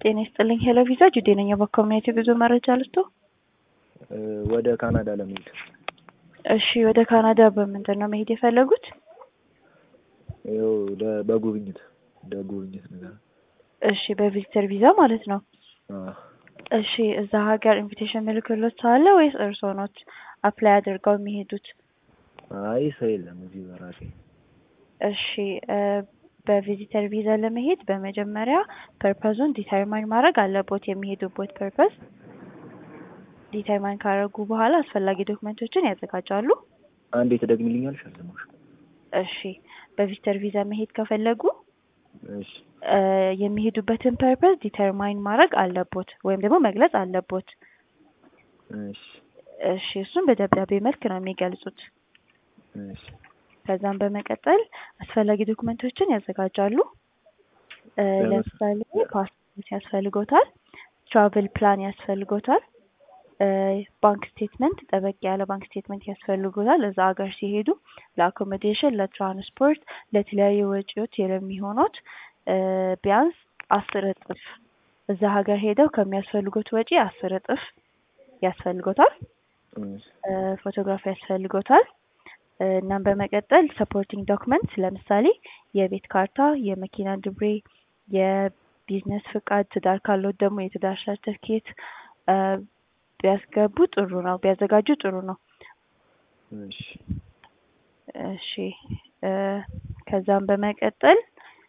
ጤና ይስጥልኝ ሄሎ ቪዛ ጁዴ ነኝ። በኮሚኒቲ ጉዞ መረጃ ልስቶ። ወደ ካናዳ ለመሄድ እሺ፣ ወደ ካናዳ በምንድን ነው መሄድ የፈለጉት? ይኸው ለ- በጉብኝት እንደ ጉብኝት ነገር እሺ፣ በቪዚተር ቪዛ ማለት ነው። አዎ። እሺ፣ እዛ ሀገር ኢንቪቴሽን ምልክሎት አለ ወይስ እርስዎ ኖት አፕላይ አድርገው የሚሄዱት? አይ ሰው የለም እዚህ በራሴ እሺ እ በቪዚተር ቪዛ ለመሄድ በመጀመሪያ ፐርፐዙን ዲተርማይን ማድረግ አለቦት። የሚሄዱበት ፐርፐዝ ዲተርማይን ካደረጉ በኋላ አስፈላጊ ዶክመንቶችን ያዘጋጃሉ። አንዴ ትደግሚልኛለሽ? አልሰማሁሽም። እሺ በቪዚተር ቪዛ መሄድ ከፈለጉ እሺ እ የሚሄዱበትን ፐርፐዝ ዲተርማይን ማድረግ አለቦት ወይም ደግሞ መግለጽ አለቦት። እሺ እሺ እሱን በደብዳቤ መልክ ነው የሚገልጹት። እሺ ከዛም በመቀጠል አስፈላጊ ዶክመንቶችን ያዘጋጃሉ። እ ለምን? ለምሳሌ ፓስፖርት ያስፈልጎታል፣ ትራቭል ፕላን ያስፈልጎታል፣ እ ባንክ ስቴትመንት ጠበቅ ያለ ባንክ ስቴትመንት ያስፈልጎታል። እዛ ሀገር ሲሄዱ ለአኮሞዴሽን፣ ለትራንስፖርት፣ ለተለያዩ ወጪዎች የሚሆኑት እ ቢያንስ አስር እጥፍ እዛ ሀገር ሄደው ከሚያስፈልጉት ወጪ አስር እጥፍ ያስፈልጎታል። እሺ እ ፎቶግራፍ ያስፈልጎታል። እ እናም በመቀጠል ሰፖርቲንግ ዶክመንት ለምሳሌ የቤት ካርታ፣ የመኪና ድብሬ፣ የቢዝነስ ፍቃድ፣ ትዳር ካለዎት ደግሞ የትዳር ሰርተፍኬት እ ቢያስገቡ ጥሩ ነው፣ ቢያዘጋጁ ጥሩ ነው። እሺ እሺ እ ከዛም በመቀጠል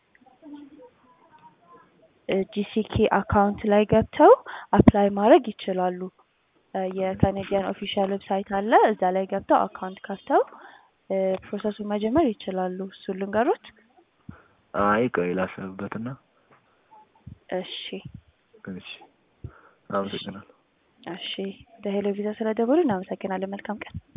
ጂሲኬ አካውንት ላይ ገብተው አፕላይ ማድረግ ይችላሉ። እ የካኔዲያን ኦፊሻል ዌብሳይት አለ። እዛ ላይ ገብተው አካውንት ከፍተው እ ፕሮሰሱን መጀመር ይችላሉ። እሱን ልንገሮት? አይ ቆይ ላሰብበትና እሺ እሺ አመሰግናለሁ። እሺ ወደ ሄሎ ቪዛ ስለደወሉ እናመሰግናለን። መልካም ቀን።